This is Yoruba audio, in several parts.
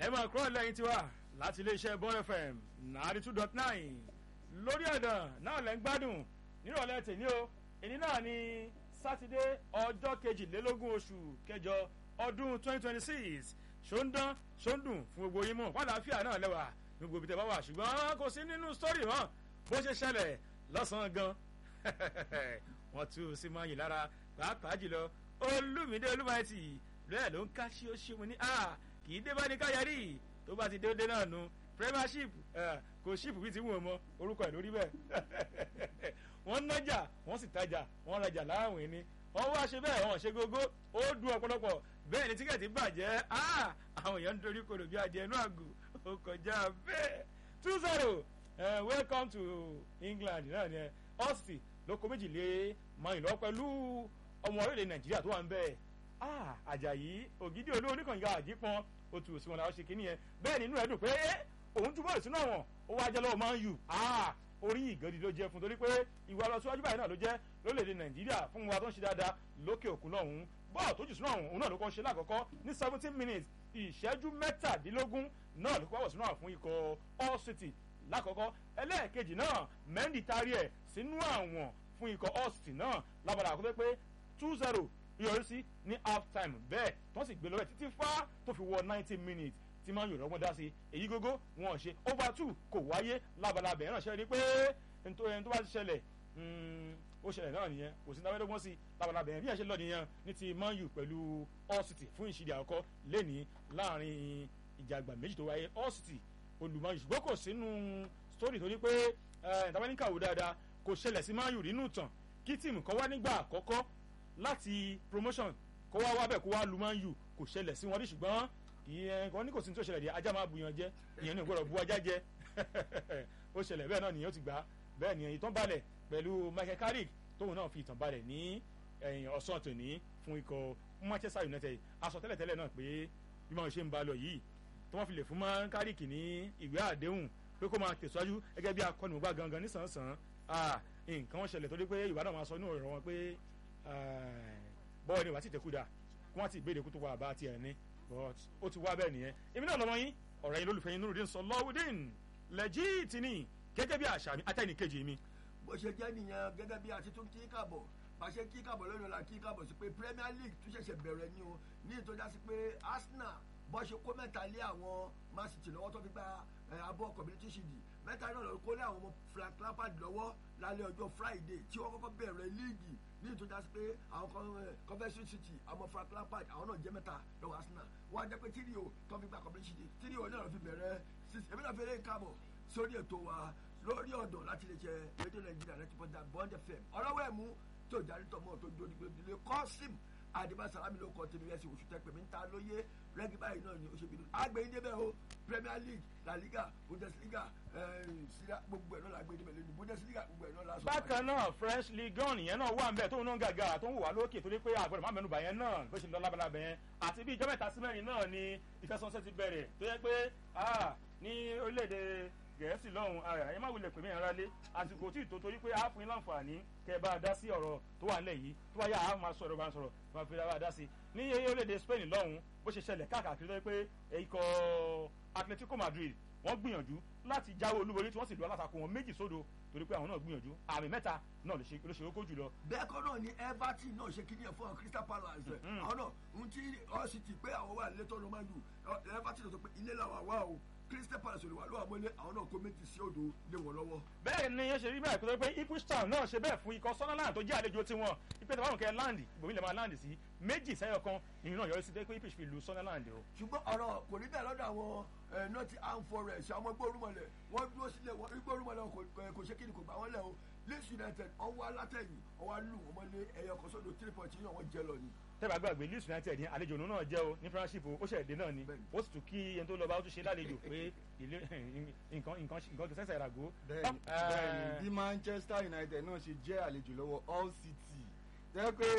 ẹ máa kúrò lẹ́yìn tiwa láti iléeṣẹ́ bọ́n fm ninety two dot nine lórí ọ̀dàn náà lẹ́ ń gbádùn nírọ̀lẹ́ tèmi o èyí náà ni sátidé ọjọ́ kejìlélógún oṣù kẹjọ ọdún twenty twenty six ṣóńdán ṣóńdùn fún gbogbo yín mọ̀ wàlàáfíà náà lẹ́wà ní gbogbo ibi tẹ́ bá wà ṣùgbọ́n kò sí nínú sítórì mọ́ bó ṣe ṣẹlẹ̀ lọ́sàn-án gan wọ́n tú sí mọ́ yìí lára pàápàá jùlọ olúmídé olúmáìtì lẹ́ẹ̀ ló ń ká ṣíṣíṣí mu ní a kì í dé bá ní káyàrí tó bá ti dédé náà nu premiership kò ṣíìpù bíi ti wù ọ́ mọ́ orúkọ ẹ̀ lórí bẹ́ẹ̀ wọ́n nájà wọ́n sì tajà wọ́n rajà láàwìn ni wọ́n wá ṣe bẹ́ẹ̀ wọ́n ṣe gógó ó dùn ọ̀pọ̀lọpọ̀ bẹ́ẹ̀ ni tíkẹ́ẹ̀tì bàjẹ́ àwọn èèyàn ń dorí kodò bí adìẹ inú àgò ó kọjá bẹ́ẹ̀ two zero welcome to England náà ni ẹ ọ́sì lóko méjì lé mayìn lọ pẹ̀lú ọmọ orílẹ̀ nàìjíríà tó wà ń bẹ́ẹ̀ àjàyí ògidì olú oníkànga àjípọn ó tù sí wọn làwọn ṣe kínní yẹn bẹ́ẹ̀ nínú ẹ̀ dùn pé òun túbọ̀ ìsúná wọn ó wá jẹ́ lọ́wọ́ máa ń yù orí ìgànnì ló jẹ́ fún torí pé ìwà lọ síwájú báyìí náà ló jẹ́ lórílẹ̀‐èdè nàìjíríà fún wa tó ń ṣe dáadáa lókè òkun lọ́hùn-ún bọ́ọ̀ tó jù sínú àwọn òun náà ló kọ́ ṣe lákọ̀ọ́kọ́ ní seventeen minutes ìṣẹ́jú mẹ́tàdínlógún náà ló kọ́ wọ̀ sínú àwọn fún ikọ̀ all city lákọ̀ọ́kọ́ ẹlẹ́ẹ̀kejì náà mendy tarí ẹ̀ sínú àwọn fún ikọ̀ all city náà lábàdà àkọ́kọ́ pé two zero yọrí sí ní half time bẹ́ẹ̀ tó sì gbé lọ́wọ́ títí fá tó fi wọ ninety minutes tí máa ń yòrò ọgbọ́n dá sí èyí gógó wọn ṣe over two kò wáyé lábalábẹ̀ ẹ̀ràn ṣe ni pé ẹni tó bá ti ṣẹlẹ̀ ó ṣẹlẹ̀ náà nìyẹn kò sí náwó sí labalábẹ̀ yẹn bí ẹ̀ ṣe lọ nìyẹn ní ti man u pẹ̀lú all city fún ìṣìdí àkọ́kọ́ lẹ́nìí láàrin ìjàgbà méjì tó wáyé all city olùmọ̀ yìí ṣùgbọ́n kò sínú story tó ní pé ìtàwáníkàwò dáadáa kò ṣẹlẹ̀ sí man u nínú ìtàn kí tíìmù kan wá nígbà àkọ́kọ́ láti promotion kó wá wábẹ̀ kó wá lu man u kò ṣẹlẹ̀ sí wọn rí ṣùgbọ́n ìyẹn kan ní kò sí ní tó ṣẹlẹ̀ dé ajá máa bùyàn jẹ ìyẹn ní ìgbọ́dọ̀ bu ajá jẹ ó ṣẹlẹ̀ bẹ́ẹ̀ náà nìyẹn ó ti gbà bẹ́ẹ̀ ni ìtàn balẹ̀ pẹ̀lú Michael Carrick tóun náà fi ìtàn balẹ̀ ní ọ̀sán tòní fún ikọ̀ Manchester United aṣọ tẹ́lẹ̀tẹ́lẹ̀ náà pé bí wọ́n ṣe ń ba lọ yìí tí wọ́n fi lè fún Michael Carrick ní ìwé àdéhùn pé kó máa tẹ̀síwájú gẹ́gẹ́ bí akọ́nìmọ̀gbá gangan nísànsán nǹkan wọn ṣẹlẹ̀ torí pé ìwà náà máa sọ inú ọ̀rọ̀ wọn pé bọ́ọ̀ ni wàá ti tẹ̀kú dà kí wọ́n ti ìbéèrè kú tó wà bá tiẹ̀ ní but ó ti wá bẹ́ẹ̀ nìyẹn èmi náà lọ́mọ yín ọ̀rẹ́ yín lólùfẹ́ yín Nurudeen Sọlọ́wọ́dín lẹ́jìtì ni gẹ́gẹ́ bí àṣà mi àtẹ̀yìn kejì mi. bó ṣe jẹ́ nìyẹn gẹ́gẹ́ bí a ti tún kí kàbọ̀ pàṣẹ kí kàbọ̀ lónìí la kí kàbọ̀ sí pé Premier League tún ṣẹ̀ṣẹ̀ bẹ̀rẹ̀ ni o ní ìtọ́já sí pé Arsenal bó ṣe kó mẹ́ta lé àwọn Man City lọ́wọ́ tó fi gba abọ́ community shield mẹ́ta náà lọ kó lé àwọn ọmọ Frank Lampard lọ́wọ́ lálẹ́ ọjọ́ Friday tí wọ́n kọ́kọ́ bẹ̀rẹ̀ líìgì ní ìtọ́já sí pé àwọn Coventry City àwọn Frank Lampard àwọn náà jẹ́ mẹ́ta lọ́wọ́ Arsenal wọ́n á jẹ́ pé tíríò tó fi gba community shield tíríò náà lọ fi bẹ̀rẹ̀ èmi náà fi eré káàbọ̀ sórí ètò wa lórí ọ̀dọ̀ láti lè ṣe rédíò Nàìjíríà rẹ̀ ti pọ̀ dà Bond FM ọ̀rọ̀wọ́ ẹ̀mú tó jáde tọmọ tó dúró nígbè nílé kọ́sìm àdìbà sàlámì ló kọ́ tèmi ẹ̀sìn oṣù tẹ́pẹ̀ mi ń ta lóye rẹ́gí báyìí náà ni ó ṣe bí agbẹ̀yìn débẹ̀ o Premier League La Liga Bundesliga síra gbogbo ẹ̀ náà la gbé débẹ̀ lónìí Bundesliga gbogbo ẹ̀ náà la sọ. bákan náà French Ligue one yẹn náà wà ń bẹ̀ tóun náà gàgà tó ń wà lókè torí pé àgbẹ̀rẹ̀ má mẹ́nu bà yẹn náà bó ṣe lọ lábalábẹ̀ yẹn àti bí ìjọ mẹ́ta sí mẹ́rin náà ni ìfẹsọ̀nsẹ̀ ti bẹ̀rẹ̀ tó yẹ pé ní orílẹ̀-èdè gẹ̀ẹ́sì lọ́hùn ara ẹ má wulẹ̀ pè mí ẹ̀rọ alẹ́ àsìkò tí ìtò torí pé a fún yín láǹfààní kẹ́ ẹ bá a dá sí ọ̀rọ̀ tó wà nílẹ̀ yìí tó wáyà a máa sọ̀rọ̀ bá a sọ̀rọ̀ máa fi bá a dá sí ní orílẹ̀-èdè Spain lọ́hùn bó ṣe ṣẹlẹ̀ káàkiri lọ́wọ́ pé ikọ̀ Atletico Madrid wọ́n gbìyànjú láti jáwé olúborí tí wọ́n sì lu alátakò wọn méjì sódò torí pé àwọn náà gbìyànjú àmì mẹ́ta náà ló ṣe kókó jùlọ. bẹ́ẹ̀ kọ́ náà ni Everton náà ṣe kíní ẹ̀ fún Crystal Palace àwọn náà ń tí ọ́ sì ti pé àwọn wà létọ́ ló máa ń dù Everton náà sọ pé ilé làwọn wà o Crystal Palace olùwà ló wà mọ́lé àwọn náà kó méjì sí odò lé wọn lọ́wọ́. bẹ́ẹ̀ ni yẹn ṣe rí bẹ́ẹ̀ kó tó pé Ipswich Town náà ṣe bẹ́ẹ̀ fún ikọ̀ Sunderland tó jẹ́ àlejò tiwọn ipe tí wọ́n kẹ́ land ibòmí lè máa land sí méjì sẹ́yọ̀ kan ìrìn náà yọrí sí pé Ipswich fi lu Sunderland o. ṣùgbọ́n ọ̀rọ̀ kò ní bẹ́ẹ̀ lọ́dọ̀ àwọn Nottingham Forest àwọn gbórúmọlẹ̀ wọ́n dúró sílẹ̀ wọ́n gbórúmọlẹ̀ kò ṣe kíni kò gbà wọ́n lẹ̀ o Leeds United ọwọ́ alátẹ̀yìn ọwọ́ alù wọn mọ́lé ẹ̀yọ kan sódò three point yìí náà wọ́n jẹ́ lọ ni tẹ́bà gbàgbé Leeds United ní àlejò òun náà jẹ́ o ní friendship o ó ṣẹ̀dé náà ni ó sì tún kí ẹni tó lọ bá ó tún ṣe lálejò pé nǹkan nǹkan nǹkan sẹ́sẹ̀ ìràgó. bẹ́ẹ̀ni bí Manchester United náà ṣe jẹ́ àlejò lọ́wọ́ Hull City jẹ́ pé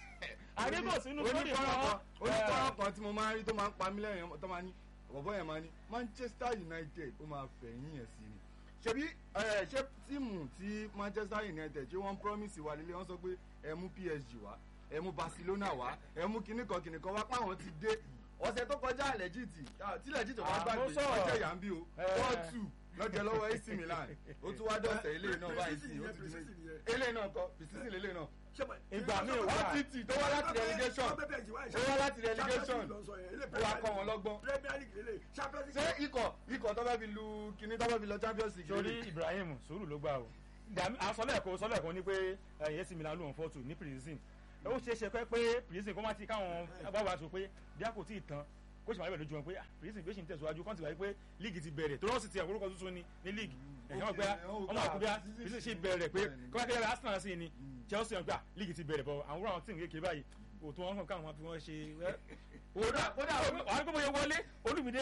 àdébòsí inú sórí kan oníkọ́rọ̀ kan tí mo máa ń rí tó máa ń pa mí lẹ́yìn tó máa ní bọ̀bọ̀ yẹn máa ní Manchester United ó máa fẹ̀yìn ẹ̀ sí ni ṣebí ṣé tíìmù tí Manchester United ṣé wọ́n promise wà lílé wọ́n sọ pé ẹ mú PSG wá ẹ mú Barcelona wá ẹ mú kinní kan kinní kan wá páwọn ti dé ọ̀sẹ̀ tó kọjá lẹ́jìtì tí lẹ́jìtì wá Ah, gbàgbé mo sọ̀rọ̀. ọjọ́ ìyá ń bí o Eh. four two lọ́jọ́ lọ́wọ́ AC Milan ó tún wá dọ̀sẹ̀ ilé náà báyìí sí ó ti di Precision méjì nìyẹn. ilé náà kọ fìsísì lélẹ̀ náà Ìgbà míì wà. OTT tó wá láti relegation ó wá láti relegation ó wá kọ́ wọn lọ́gbọ́n Premier League lélẹ̀ Champions ṣé League. ikọ̀ ikọ̀ tó fẹ́ fi lu kinní tó fẹ́ fi lọ Champions League sórí lélẹ̀? Ibrahim sùúrù ló gbà o Dàmí- àsọlẹ̀kọ sọlẹ̀kọ ni pé ẹ̀yẹ́ sì Milan lóun fọ́tò ní prison ó ṣeé ṣe pé pé prison kó má ti káwọn agbábọ̀ àti pé bí a kò tí ì tán kó sì máa bẹ̀rẹ̀ lójú wọn pé ah, prison bí ó ṣì ń tẹ̀síwájú kọ́ńtì wáyé pé líìgì ti bẹ̀rẹ̀ tó rọ́ọ̀sì ti àwọn orúkọ tuntun ní ní líìgì ẹ̀yẹ́ wọn gbé ọmọ àkúbíà prison ṣì bẹ̀rẹ̀ pé kọ́ńtà Arsenal sí ni Chelsea wọn gbà líìgì ti bẹ̀rẹ̀ bọ̀ àwọn àwọn tíìmù kékeré báyìí òtún wọn kàn káwọn máa fi wọn ṣe ẹ́ kódà kódà wàá gbọ́ bóyá wọlé Olúmídé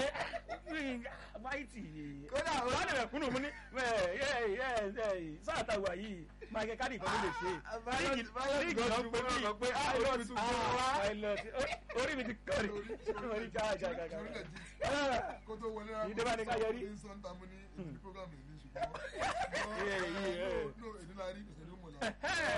máìtì Kódà, ó- wàá lè rẹ̀ kúnnù mú ní sáà tàwa yìí Michael Carrick kan ló lè ṣe Violet- líìgì Violet líìgì gan náà tún pé gbọ́dọ̀ bí sọ pé, ah, orí mi tún gbọ́dọ̀ wá. orí mi ti kọ́ ni orí ká ká ká ká kó tó wọlé rárá Yìí dé bá ní ká yọrí. ní sọ́ńtà mo ní ìdílé program yìí ní Iye, iye, ẹ. ṣùgbọ́n no èdè la rí ìṣẹ̀lẹ̀ mọ̀ Eh,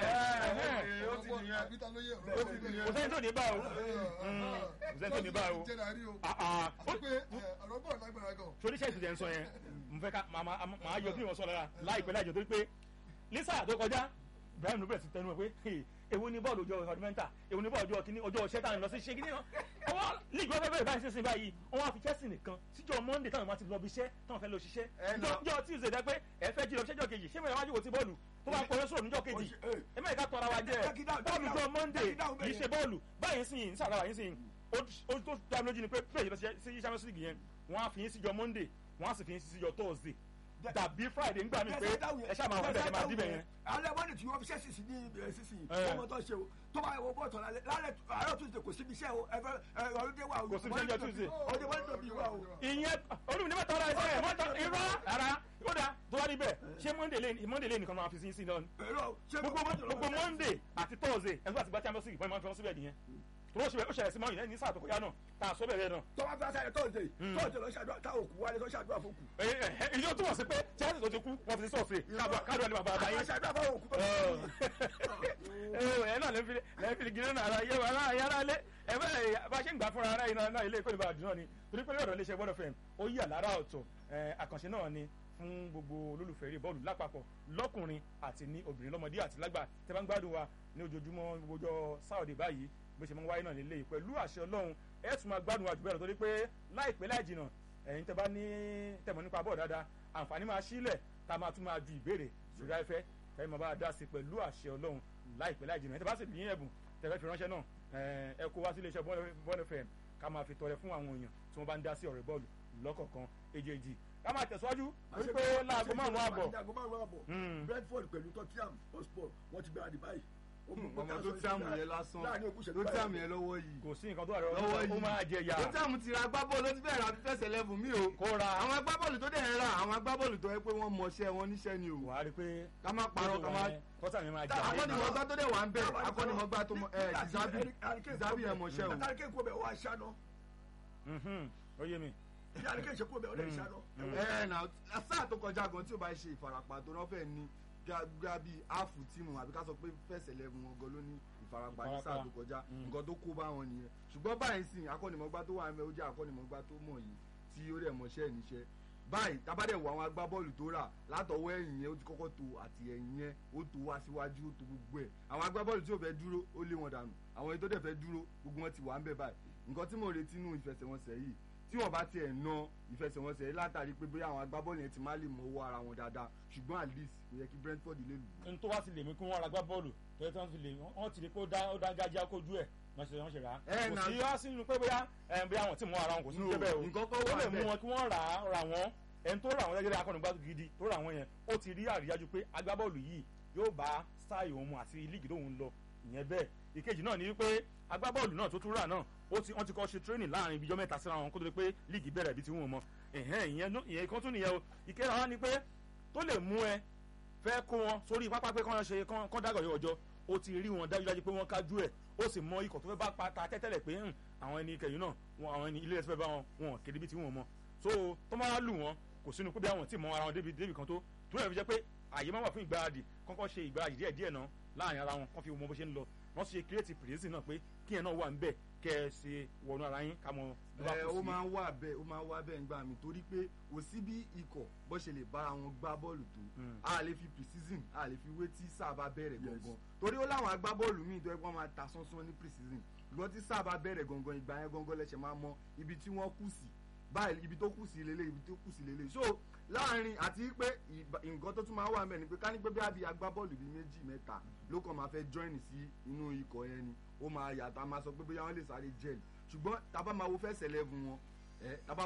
ó ti náà nìyẹn. àbíta ló yẹ Ó ti nìyẹn. kò sẹ́ni tó ní bá o kò sẹ́ni tó ní bá o jẹ́ la rí o Ah, ah. àti pé ẹ, ọ̀rọ̀ bọ̀ lágbára gan torí sẹ́ẹ̀sì tẹ̀ ń sọ yẹn mo fẹ́ ká màá màá màá yọ bí wọ́n sọ lára láìpẹ́ láìjọ torí pé lisa tó kọjá Ibrahim ló bẹ̀rẹ̀ sí tẹnu ẹ̀ pé "Hey, èwo ni bọ́ọ̀lù ọjọ́ ọdúnmẹ́ntà èwo ni bọ́ọ̀lù ọjọ́ kìíní ọjọ́ ọ̀ṣẹ́ táwọn lọ sí ṣe kìíní náà ọwọ́ líìgì wọn fẹ́ bẹ̀rẹ̀ báyìí sísìn báyìí wọn á fi Chelsea nìkan síjọ́ Monday táwọn máa ti lọ bí iṣẹ́ táwọn fẹ́ lọ ṣiṣẹ́ Ẹ nà. jọ Tuesday dẹ́ pé ẹ fẹ́ jí lọ ṣẹ́jọ́ kejì ṣé mẹ́rin wájú wò sí bọ́ọ̀lù tó bá pọ̀ sọ̀rọ̀ níjọ́ kejì ẹ mẹ́rin ká tọ́ra wa jẹ́ bọ́ọ̀lù jọ Monday kì í ṣe bọ́ọ̀lù báyìí sìn ní sàrà yín sìn ó tó dá mi lójú ni pé bẹ́ẹ̀ yìí lọ sí Champions League yẹn wọ́n á fi yín síjọ́ Monday wọ́n á sì fi yín síjọ́ Thursday dàbí Friday ń gbà mí pé ẹ ṣáà máa wọ́n bẹ̀rẹ̀ máa díbẹ̀ yẹn. alẹ́ wọ́n ní tí wọ́n fi ṣẹ́sì sí ní ìbẹ̀rẹ̀ sísìn Eh. ọmọ tó ṣe o tó bá wọ bọ́ọ̀tọ̀ lálẹ́ lálẹ́ àárọ̀ tuesday kò síbi iṣẹ́ o ẹ̀fẹ́ ọ̀rọ̀dé wà o Kò síbi iṣẹ́ ọjọ́ Tuesday. ọdẹ wọ́n ń dọ̀bí wà o. ìyẹn olùmí ní mẹ́ta ọ̀rọ̀ ẹ̀sẹ̀ ẹ̀ mọ́tò irọ́ ara ó dáa tó bá níbẹ̀ ṣé Monday lé Monday lé nìkan máa fi sí sí lọ ni èrò ṣé gbogbo gbogbo Monday àti Thursday ẹ̀sùn àti gba Champions League fún ẹ̀ máa fi wọn síbẹ̀ nìyẹn tó ó ṣẹlẹ̀ ó ṣẹlẹ̀ sí mọ́ ìyẹn ní sáà tó kọjá náà tá a sọ bẹ̀rẹ̀ náà tó bá fi aṣáájú thursday thursday lọ ṣàdúrà táwọn òkú wálé tó ṣàdúrà fún òkú. ìyẹn tó wọ̀ sí pé Chelsea tó ti kú wọ́n fi sí sọ̀ọ̀sì káàdùn àlè bàbá àbáyé aṣáájú àfáwọn òkú tó ẹ náà lẹ́ẹ̀fì gírí náà ara yẹ wàhálà yàrá lé ẹ bẹ́ẹ̀ bá ṣe ń gbà fúnra ara yìí náà ilé ìkọ́ni bá dùn náà ni torí pé lọ́dọ̀ iléeṣẹ́ bọ́dọ̀ fẹ́m ó yí àlára ọ̀tọ̀ ẹ, àkànṣe náà ni fún gbogbo olólùfẹ́ eré bọ́ọ̀lù lápapọ̀ lọ́kùnrin àti ní obìnrin lọ́mọdé àti lágbà tẹ́ bá ń gbádùn wa ní ojoojúmọ́ gbogbo ọjọ́ sáòdì báyìí bó ṣe máa ń wáyé náà nílé yìí pẹ̀lú àṣẹ ọlọ́run ẹ tún máa gbádùn wa jù bẹ́ẹ̀ lọ torí pé láìpẹ́ láì jìnà ẹ̀yin tẹ́ bá ní tẹ̀mọ̀ nípa bọ́ọ̀ dáadáa àǹfààní máa sílẹ̀ tá a máa tún máa ju ìbéèrè sórí afẹ́ ẹ máa bá a dá sí pẹ̀lú àṣẹ ọlọ́run láìpẹ́ láì jìnà ẹ tẹ́ bá sì ní ẹ̀bùn tẹ̀fẹ́ fi ránṣẹ́ náà ẹ ẹ kó wá sí iléeṣẹ́ bọ́ọ̀lù fm ká máa fi tọrẹ fún àwọn èèyàn tí wọ́n bá ń dá sí ọ̀rẹ́ bọ́ọ̀lù lọ́kọ̀ọ̀kan èjèèjì ká máa tẹ̀síwájú wípé láago márùn-ún àbọ̀ láago márùn-ún àbọ̀ Mm. Brentford pẹ̀lú Tottenham Hotspur wọ́n ti gbáradì báyìí. ọmọ tó tí àmù yẹn lásán láàrin ogún ìṣẹ́jú tó tí báyìí. àmù yẹn lọ́wọ́ yìí kò sí nǹkan tó wà rẹ lọ́wọ́ ó yìí máa jẹ yà tó tí àmù ti ra agbábọ́ọ̀lù ó ti bẹ̀rẹ̀ àfi fẹsẹ̀ lẹ́bù mí o kó ra àwọn agbábọ́ọ̀lù tó dẹ̀ ń ra àwọn agbábọ́ọ̀lù tó yẹ pé wọ́n mọṣẹ́ wọn níṣẹ́ ni o wàá rí pé ká má parọ́ ká má tọ́sà mi máa jà Táwọn akọ́nimọ̀gbá tó dẹ̀ wà ń bẹ̀ akọ́nimọ̀gbá tó mọ ẹ̀ Tizabi Tizabi ẹ̀ mọṣẹ́ o Àtàrí kéèkó bẹ̀ wá ṣáná. Mhm, ó yé mi Bí àríkè ṣe kó bẹ̀ ọ̀dẹ̀ ṣáná. ẹ̀ nà sáà tó kọjá gan tí o bá ṣe ìfarapa tó náà fẹ́ ní gbá bí áàfù tíìmù àbí ká sọ pé fẹsẹ̀ lẹ́bù wọn gan ló ní ìfarapa ní sáà tó kọjá Mm. nǹkan tó kó bá wọn nìyẹn ṣùgbọ́n báyìí sìn akọ́nimọ̀gbá tó wà ń bẹ̀ ó jẹ́ akọ́nimọ̀gbá tó mọ̀ yìí tí ó dẹ̀ mọṣẹ́ níṣẹ́ báyìí tábàdẹ̀ wọ àwọn agbábọ́ọ̀lù tó rà látọwọ́ ẹ̀yìn yẹn ó ti kọ́kọ́ to àti ẹ̀yìn yẹn ó to wá síwájú ó to gbogbo ẹ̀ àwọn agbábọ́ọ̀lù tí ò fẹ́ dúró ó lé wọn dànù àwọn èyí tó dẹ̀ fẹ́ dúró gbogbo wọn ti wà ń bẹ̀ báyìí nǹkan tí mo retí nù ìfẹsẹ̀wọnsẹ̀ yìí tí wọ́n bá tiẹ̀ na ìfẹsẹ̀wọnsẹ̀ yìí látàrí pé bóyá àwọn agbábọ́ọ̀lù yẹn ti má lè mọ́wọ́ ara wọn dáadáa ṣùgbọ́n at least kò yẹ kí Brentford lè lù ú. n tó wá ti lè mú kí wọ́n ra gbá bọ́ọ̀lù tó yẹ kí wọ́n fi lè wọ́n ti rí pé ó dá ó dá gájá kójú ẹ̀ wọ́n ṣe wọ́n ṣe rà á Ẹ, kò nà- sí wá sínú pé bóyá ẹ, bóyá àwọn tí mọ ara wọn kò sí No, ní bẹ́ẹ̀ o nǹkan kan ó wà lè mú bẹ́ẹ̀. wọn kí wọ́n rà á rà wọ́n ẹni tó rà wọ́n gẹ́gẹ́ akọ́nùgbà gidi tó rà wọ́n yẹn ó ti rí àríyájú pé agbábọ́ọ̀lù yìí yóò bá sáì òun mu àti líìgì tóun lọ ìyẹn bẹ́ẹ̀ ìkejì náà ni wípé agbábọ́ọ̀lù náà tó tún rà náà ó ti wọ́n ti kọ́ ṣe tírénì láàrin ibi ijọ́ mẹ́ta síra wọn kó tó di pé líìgì bẹ̀rẹ̀ ibi tí wọ́n mọ ẹ̀hẹ́n ìyẹn nú- ìyẹn kan tún nìyẹn o ìkẹrẹ wa ni pé tó lè mú ẹ fẹ́ kó wọn sórí pápá pé kán ṣe kán kán dàgọ̀ yọ ọjọ́ ó ti rí wọn dájúdájú pé wọ́n kájú ẹ̀ ó sì mọ ikọ̀ tó fẹ́ bá pata tẹ́tẹ́lẹ̀ pé "Hmm, àwọn ẹni kẹyìn náà wọn àwọn ẹni ilé ẹsẹ̀ fẹ́ bá wọn wọn kéde bí tí wọn mọ so tó máa lù wọn kò sínú pé bí àwọn tí mọ ara wọn débi débi kan tó tó yẹ fi jẹ́ pé àyè máa wà fún ìgbáradì kọ́kọ́ ṣe ìgbáradì díẹ̀ díẹ̀ náà láàrin ara wọn kán fi mọ bó ṣe ń lọ wọ́n sì ṣe create prison náà pé kí ẹ̀ náà wà ń bẹ̀ kẹ́ ẹ ṣe wọnú ara yín ká mọ bí wàá ẹ kù ó sí. máa ń wà bẹ́ẹ̀ ó máa ń wà bẹ́ẹ̀ nígbà mi torí pé kò sí bí ikọ̀ bó ṣe lè bára wọn gbá bọ́ọ̀lù tó Mm. a lè fi pre-season a lè fi wé tí sáà bá bẹ̀rẹ̀ Yes. gangan torí ó láwọn agbábọ́ọ̀lù míì tó yẹ kí wọ́n máa ta sánsán ní pre-season ṣùgbọ́n tí sáà bá bẹ̀rẹ̀ gangan ìgbà yẹn gangan lẹ́sẹ̀ máa mọ ibi tí wọ́n kù sí báyìí ibi tó kù sí lélẹ̀ ibi tó kù sí lélẹ̀ so láàrin àti pé ìbá- nǹkan tó tún máa wà mẹ́rin pé ká ní pé bí àbí agbábọ́ọ̀lù bíi méjì mẹ́ta ló kàn máa fẹ́ join sí inú ikọ̀ yẹn ni ó máa yàtọ̀ a máa sọ pé bóyá wọ́n lè sáré jẹ́ẹ̀lì ṣùgbọ́n tá a bá máa wo fẹ́ sẹ̀lẹ̀ fún wọn ẹ tá a bá